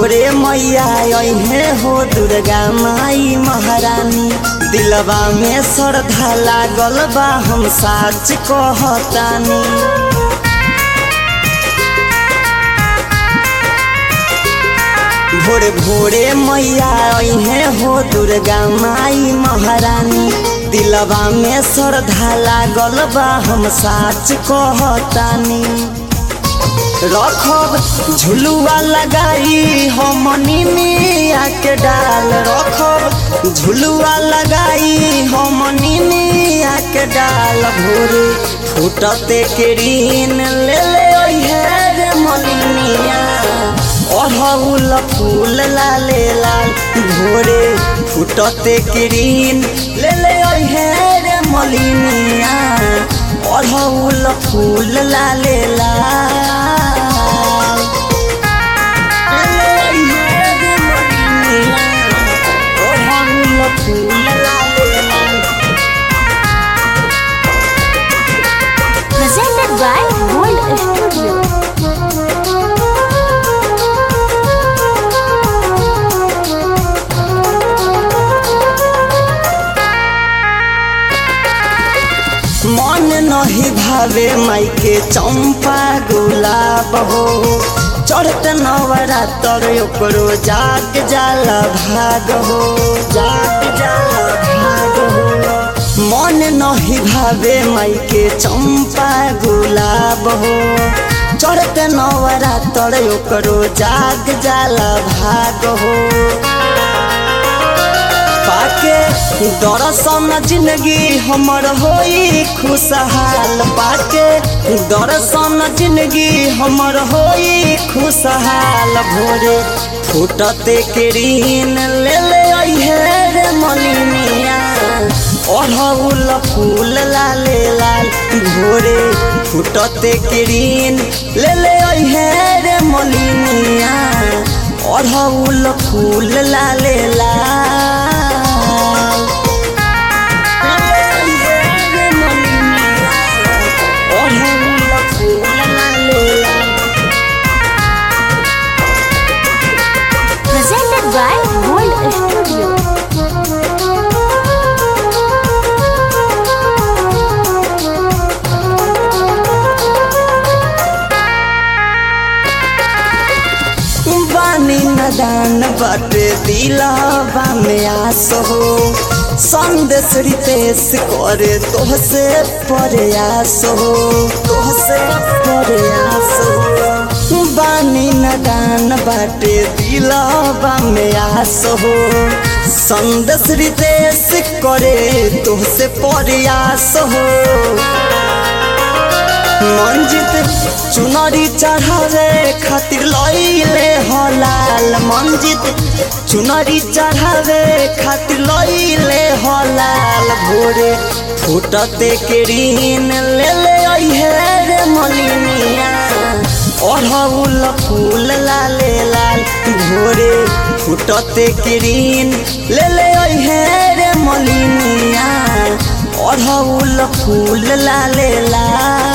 भोरे मैया अहे हो दुर्गा माई महारानी दिलवा में श्रद्धा लागल बा हम साच कहतानी भोरे भोरे मैया अहे हो दुर्गा माई महारानी दिलवा में श्रद्धा लागल बा हम साच कहतानी रखब झुलुआ लगाई हमनी मिया के डाल रखब झुलुआ लगाई हमनी मिया के डाल भोरे फूटते के ऋण ले ले ओहे रे मलिनिया अढ़ौल फूल लाले लाल भोरे फूटते के ऋण ले ले ओहे रे मलिनिया अढ़ौल फूल लाले लाल presented by Gold Studio. मन नहीं भावे माई के चंपा गुलाब हो चढ़त नवरात्र ओकरो जाग जाला भाग हो जाग जाला भाग हो मन नहीं भावे माई के चंपा गुलाब हो चढ़त नवरात्र ओकरो जाग जाला भाग हो पाके दरसन जिंदगी हमर होई खुशहाल पाके दरसन जिंदगी हमर होई खुशहाल भोरे फूटते के ऋण ले ले अइहे रे मलिनिया अढ़ौल फूल लाले लाल भोरे फूटते के ऋण ले ले अइहे रे मलिनिया अढ़ौल फूल लाले लाल अढ़ौल फूल लाले लाल Presented by Gold Studio. बानी नदान बाटे दिलावा में आस हो संदेश रितेश करे तोहसे प्रयास हो तोहसे प्रयास हो बानी नदान बाटे दिलावा में आस हो संदेश रितेश करे तोहसे प्रयास हो मंजित चुनरी चढ़ावे खातिर लइले हलाल मंजित चुनरी चढ़ावे खातिर लइले हलाल भोरे फूटते के ऋण ले ले अइहे रे मलिनिया अढ़ौल फूल लाले लाल भोरे फूटते के ऋण ले ले अइहे रे मलिनिया अढ़ौल फूल लाले लाल